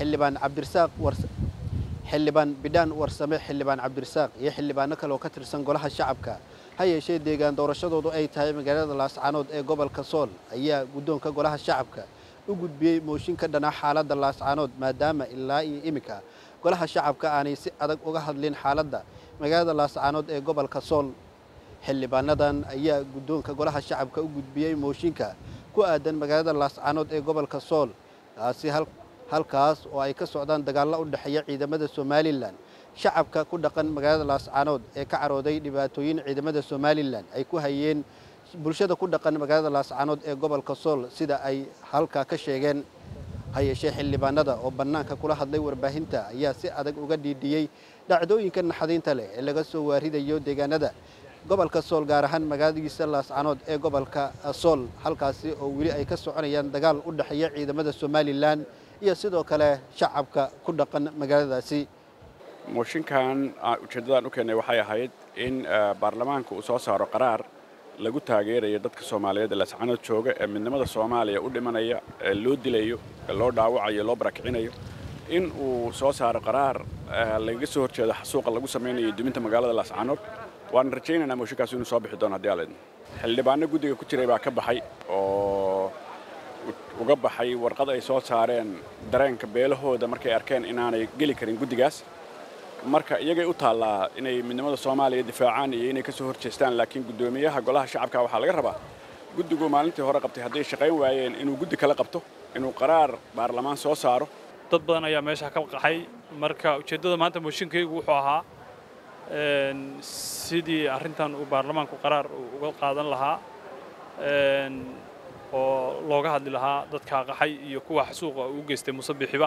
xildhibaan cabdirasaaq xildhibaan bidhaan warsame xildhibaan cabdirasaaq iyo xildhibaano kale oo ka tirsan golaha shacabka ha yeeshee deegaan doorashadoodu ay tahay magaalada laascaanood ee gobolka sool ayaa guddoonka golaha shacabka u gudbiyey mooshin ka dhana xaaladda laascaanood maadaama ilaa iyo iminka golaha shacabka aanay si adag uga hadlin xaaladda magaalada laascaanood ee gobolka sool xildhibaanadan ayaa guddoonka golaha shacabka u gudbiyey mooshinka ku aadan magaalada laascaanood ee gobolka sool taasi halkaas oo ay ka socdaan dagaallo u dhexeeya ciidamada somalilan shacabka ku dhaqan magaalada laascaanood ee ka carooday dhibaatooyin ciidamada somalilan ay ku hayeen bulshada ku dhaqan magaalada laascaanood ee gobolka sool sida ay halkaa ka sheegeen ha yeeshee xildhibaanada oo bannaanka kula hadlay warbaahinta ayaa si adag uga dhiidhiyey dhacdooyinka naxadiinta leh ee laga soo waaridayo deegaanada gobolka sool gaar ahaan magaaladiisa laascaanood ee gobolka sool halkaasi oo weli ay ka soconayaan dagaal u dhexeeya ciidamada somalilan iyo sidoo kale shacabka ku dhaqan magaaladaasi mooshinkan ujeeddadaan u keennay waxay ahayd in baarlamaanka uu soo saaro qaraar lagu taageerayo dadka soomaaliyeed ee laascaanood jooga ee midnimada soomaaliya u dhimanaya ee loo dilayo ee loo dhaawacayo loo barakicinayo in uu soo saaro qaraar lagaga soo horjeedo xasuuqa lagu samaynayo duminta magaalada laascaanood waan rajaynaynaa mooshinkaas inuu soo bixi doono haddii aleedna xildhibaano guddiga ku jiray baa ka baxay oo uga baxay warqad ay soo saareen dareenka beelahooda markay arkeen inaanay geli karin guddigaas marka iyagay u taallaa inay midnimada soomaaliya difaacaan iyo inay ka soo horjeestaan laakiin guddoomiyaha golaha shacabka waxaa laga rabaa guddigu maalintii hore qabtay hadday shaqayn waayeen inuu guddi kala qabto inuu qaraar baarlamaan soo saaro dad badan ayaa meesha ka qaxay marka ujeeddada maanta mooshinkaygu wuxuu ahaa sidii arrintan uu baarlamaanku qaraar uga qaadan lahaa oo looga hadli lahaa dadka qaxay iyo kuwa xasuuqa u geystay musabixiba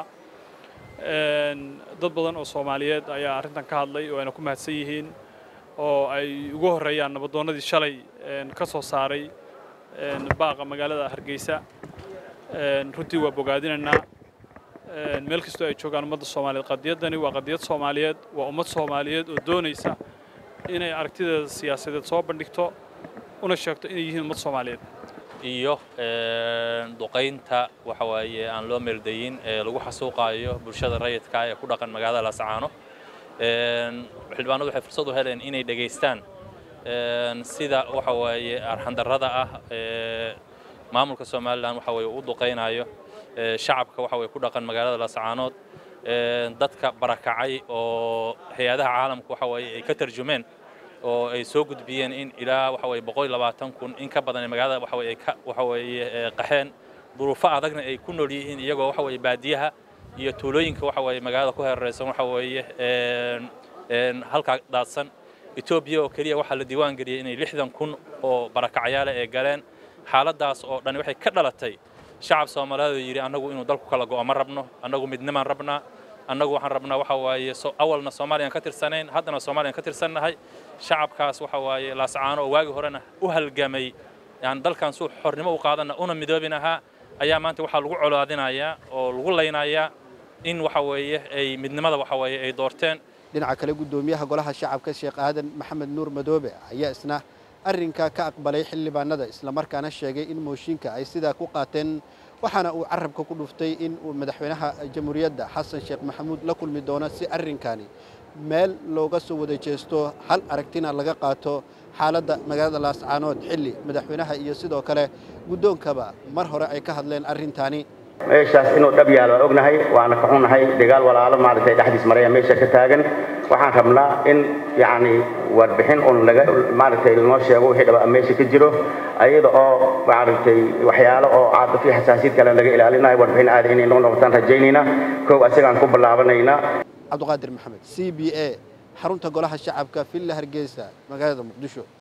dad badan oo soomaaliyeed ayaa arrintan ka hadlay oo ayna ku mahadsan yihiin oo ay ugu horreeyaan nabadoonnadii shalay ka soo saaray baaqa magaalada hargeysa runtii waa bogaadinaynaa meel kastoo ay joogaan ummadda soomaaliyeed qadiyaddani waa qadiyad soomaaliyeed waa ummad soomaaliyeed oo doonaysa inay aragtideeda siyaasadeed soo bandhigto una sheegto inay yihiin ummad soomaaliyeed iyo duqaynta waxa waaye aan loo meeldayin ee lagu xasuuqaayo bulshada rayidka ee ku dhaqan magaalada laascaano xildhibaanadu waxay fursad u heleen inay dhegaystaan sida waxa waaye arxandarrada ah ee maamulka somalilan waxa waye u duqaynayo shacabka waxa waye ku dhaqan magaalada laascaanood dadka barakacay oo hay-adaha caalamka waxa waaye ay ka tarjumeen oo ay soo gudbiyeen in ilaa waxa waye boqol labaatan kun in ka badan magaalada waxa waye ka waxa waye qaxeen duruufo adagna ay ku nool yihiin iyagoo waxa waye baadiyaha iyo tuulooyinka waxa waye magaalada ku hareeraysan waxa waye halkaa daadsan etoobiya oo keliya waxaa la diiwaan geliyey inay lixdan kun oo barakacyaale ay galeen xaaladaas oo dhan waxay ka dhalatay shacab soomaaliyeed oo yidhi annagu inuu dalku kala go'o ma rabno annagu midnimaan rabnaa annagu waxaan rabnaa waxa waaye awalna soomaaliyaan ka tirsanayn haddana soomaaliyaan ka tirsannahay shacabkaas waxa waaye laascaano oo waagi horena u halgamay yani dalkan suu xornimo u qaadanna una midoobin ahaa ayaa maanta waxaa lagu colaadinayaa oo lagu laynayaa in waxa weeye ay midnimada waxa weeye ay doorteen dhinaca kale guddoomiyaha golaha shacabka sheekh aadan maxamed nuur madoobe ayaa isna arrinkaa ka aqbalay xildhibaanada islamarkaana sheegay in mooshinka ay sidaa ku qaateen waxaana uu carabka ku dhuftay in uu madaxweynaha jamhuuriyadda xasan sheekh maxamuud la kulmi doono si arrinkani meel looga soo wada jeesto hal aragtina laga qaato xaaladda magaalada laascaanood xilli madaxweynaha iyo sidoo kale guddoonkaba mar hore ay ka hadleen arrintaani meeshaas inuu dhab yaal waan ognahay waana ka xunnahay dagaal walaalo maaragtay dhexdiis maraya meesha ka taagan waxaan rabnaa in yacni warbixin un laga maaragtay lanoo sheego wixii dhaba meesha ka jiro ayada oo maaragtay waxyaalo oo caadafii xasaasiyad kale laga ilaalinayo warbixin aada inay noo noqotaan rajaynaynaa kow asigaan ku bilaabanaynaa cabdiqaadir maxamed c b a xarunta golaha shacabka villa hargeysa magaalada muqdisho